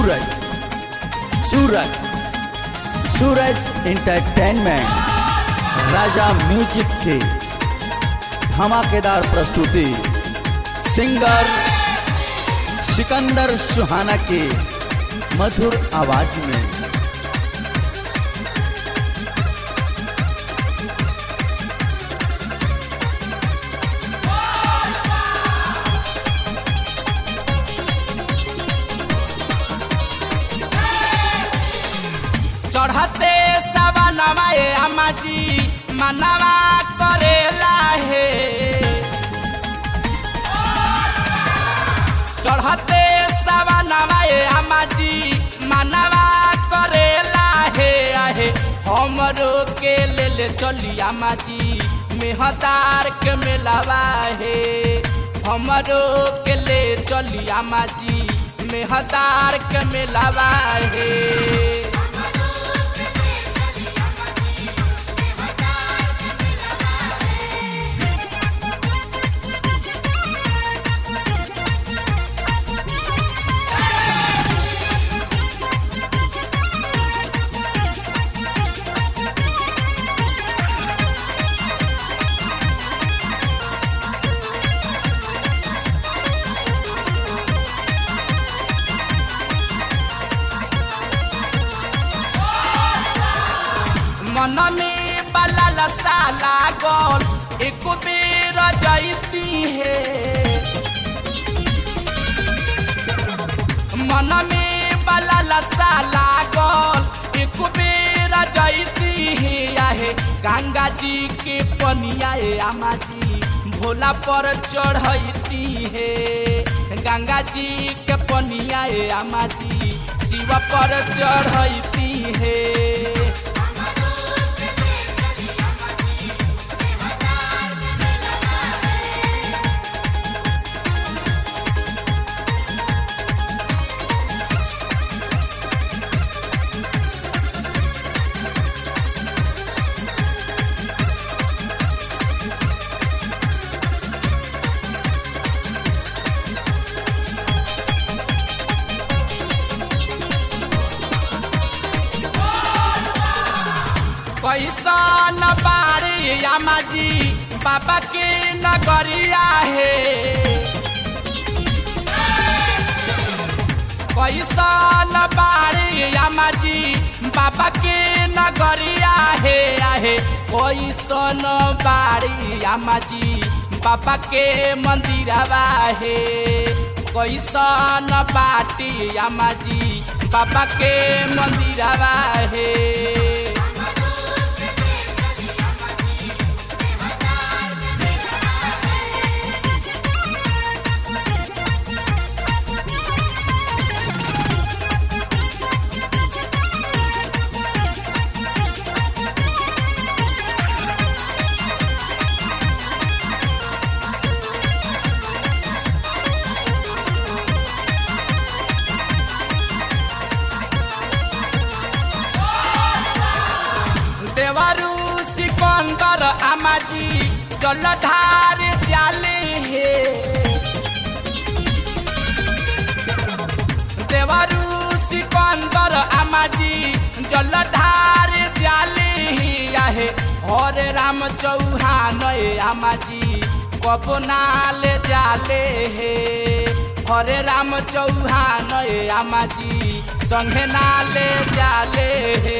सूरज सूरज सूरज entertainment राजा music की धमाकेदार प्रस्तुति सिंगर सिकंदर सुहाना की मधुर आवाज में चढ़ते सवनवा ए अम्माजी मनवा करेला हे चढ़ते सवनवा ए अम्माजी मनवा करेला हे आहे हमरो के ले ले चली अम्माजी मेहदार के मेलावा हे हमरो के ले चली अम्माजी मेहदार के मेलावा हे मन में बलल साला गोल एक बेर जैती है मन में बलल साला गोल एक बेर जैती है आहे गंगा जी के पनिया ए आमा जी भोला पर चढ़ती है गंगा जी के पनिया ए आमा जी शिव पर चढ़ती है कैसन बारी आमाजी बाबा के नगरिया है कैसन बारी आमाजी बाबा के नगरिया है आहे कैसन बारी आमाजी बाबा के मंदिरवा है कैसन बाटी आमाजी बाबा के मंदिरवा है देवरू सिकंदर आमाजी जलधार जाले हे देवरू सिकंदर आमाजी जलधार जाले ही आहे हरे राम चौहान ए आमाजी कबो नाले जाले हे हरे राम चौहान ए आमाजी संगे नाले जाले हे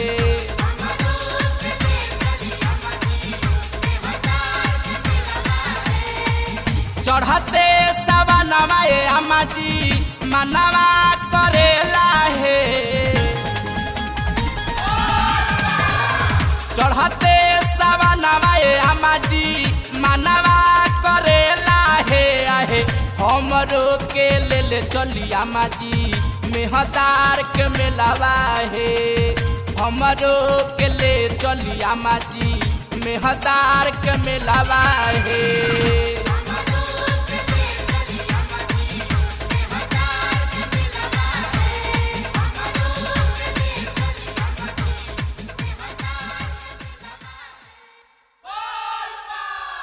चढ़ते सवनवा ए अम्माजी मनवा करेला हे चढ़ते सवनवा ए अम्माजी मनवा करेला हे आहे हमरो के ले ले चली अम्माजी मेहदार के मेलावा हे हमरो के ले चली अम्माजी मेहदार के मेलावा हे